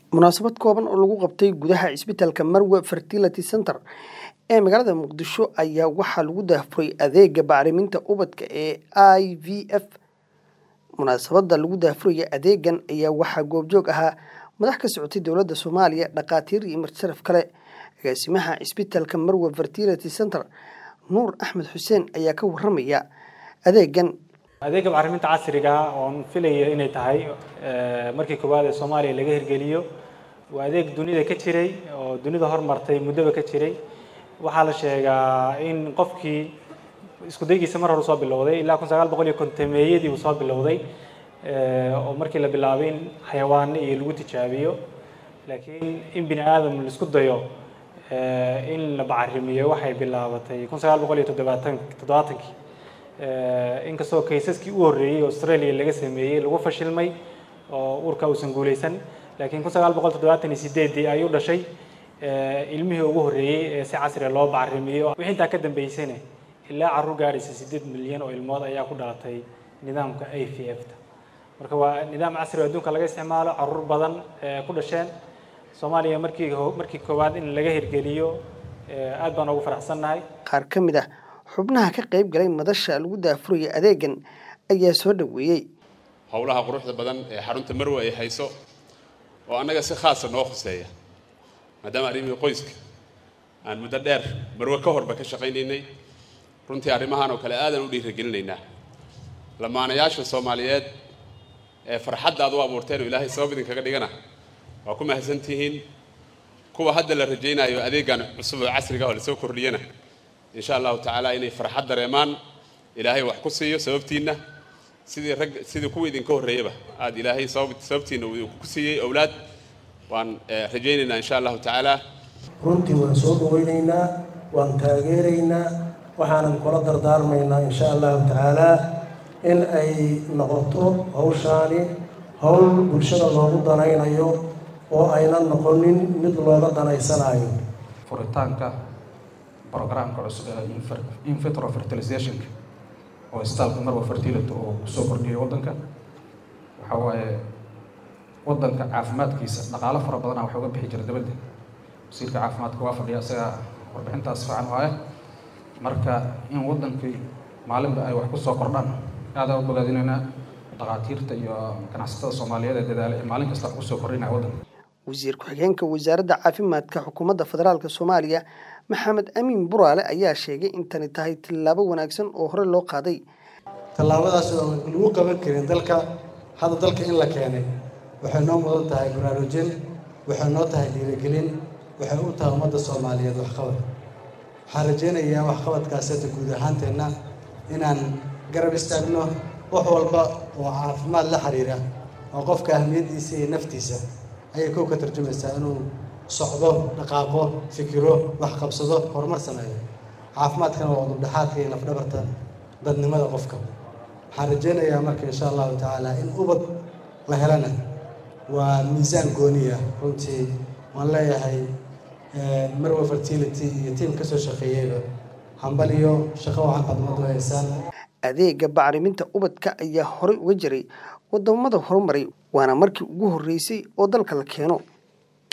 munaasabad kooban oo lagu qabtay gudaha cisbitaalka marwe fertility center ee magaalada muqdisho ayaa waxaa lagu daahfuray adeega bacriminta ubadka ee i v f munaasabada lagu daahfuraya adeegan ayaa waxaa goobjoog ahaa madax ka socotay dowladda soomaaliya dhakhaatiir iyo martisharaf kale agaasimaha cisbitaalka marwe fertility center nuur axmed xuseen ayaa ka waramaya adeegan adeega bacriminta casriga ah oon filaya inay tahay markii koowaad ee soomaaliya laga hirgeliyo waa adeeg dunida ka jiray oo dunida hormartay muddoba ka jiray waxaa la sheegaa in qofkii isku daygiisa mar hore soo bilowday ilaa kun sagaal boqol iyo kontameeyadii uu soo bilowday oo markii la bilaabay in xayawaano iyo lagu tijaabiyo laakiin in bini aadam laisku dayo in la bacarimiyo waxay bilaabatay kun sagaal boqol iyo toddobaatan toddobaatankii inkastoo kaysaskii u horreeyey australia laga sameeyey lagu fashilmay oo urka uusan guuleysan laakiin kun sagaal boqol toddobaatan iyo sideedii ayuu dhashay ilmihii ugu horreeyey ee si casriga loo bacarimiyo wixii intaa ka dambeysana ilaa carruur gaaraysa siddeed milyan oo ilmood ayaa ku dhalatay nidaamka a v f ta marka waa nidaam casri oo adduunka laga isticmaalo carruur badan ku dhasheen soomaaliya markii markii koowaad in laga hirgeliyo aad baan ugu faraxsannahay qaar ka mid ah xubnaha ka qayb galay madasha lagu daafuraya adeegan ayaa soo dhoweeyey howlaha quruxda badan ee xarunta marwe ay hayso oo annaga si khaasa noo khuseeya maadaama arrimihii qoyska aan muddo dheer marwe ka horba ka shaqaynaynay runtii arrimahan oo kale aadan u dhiirigelinaynaa lamaanayaasha soomaaliyeed ee farxadda aad u abuurteen oo ilaahay sabab idinkaga dhigana waa ku mahadsantihiin kuwa hadda la rajaynayo adeegan cusub oo casriga oo lasoo kordhiyana insha allahu tacaala inay farxad dareemaan ilaahay wax ku siiyo sababtiinna sidii rag sidii kuwa idinka horreeyaba aada ilaahay sababtiinna uu ku siiyey owlaad waan rajaynaynaa insha allahu tacaala runtii waan soo dhaweynaynaa waan taageeraynaa waxaanan kula dardaarmaynaa insha allahu tacaalaa in ay noqoto hawshaani howl bulshada loogu danaynayo oo aynan noqonin mid looga danaysanayo furitaanka programka cusub ee infitro fertilizationka oo isbitaalka marwa fertility oo kusoo kordhiyay waddanka waxa waaye waddanka caafimaadkiisa dhaqaalo fara badana waxa uga bixi jira dabadda wasiirka caafimaadka waa fadhiya isaga warbixintaas fiican waaye marka in waddankii maalinba ay wax kusoo kordhaan aada u bogaadinaynaa dhakhaatiirta iyo ganacsatada soomaaliyeed ee dadaala ee maalin kasta wax kusoo kordhinaya waddanka wasiir ku-xigeenka wasaaradda caafimaadka xukuumadda federaalk soomaaliya maxamed amiin buraale ayaa sheegay in tani tahay tillaabo wanaagsan oo hore loo qaaday tallaabadaas oo lagu qaban karin dalka hadda dalka in la keenay waxay noo mudan tahay baraarujin waxay noo tahay dhiirigelin waxay u tahay ummadda soomaaliyeed waxqabad waxaan rajaynayaa waxqabadkaaseta guud ahaanteenna inaan garab istaagno wax walba oo caafimaad la xiriira oo qofka ahmiyaddiisa iyo naftiisa ayay kow ka tarjumaysaa inuu socdo dhaqaaqo fikiro wax qabsado horumar sameeyo caafimaadkana waa udubdhexaadka iyo lafdhabarta dadnimada qofka waxaan rajaynayaa marka insha allahu tacaala in ubad la helana waa miisaan gooniya runtii waan leeyahay marwa fertility iyo tiim kasoo shaqeeyeyba hambal iyo shaqo wacan qadmadu haysaan adeega bacriminta ubadka ayaa horey uga jiray wadamada horumaray waana markii ugu horreysay oo dalka la keeno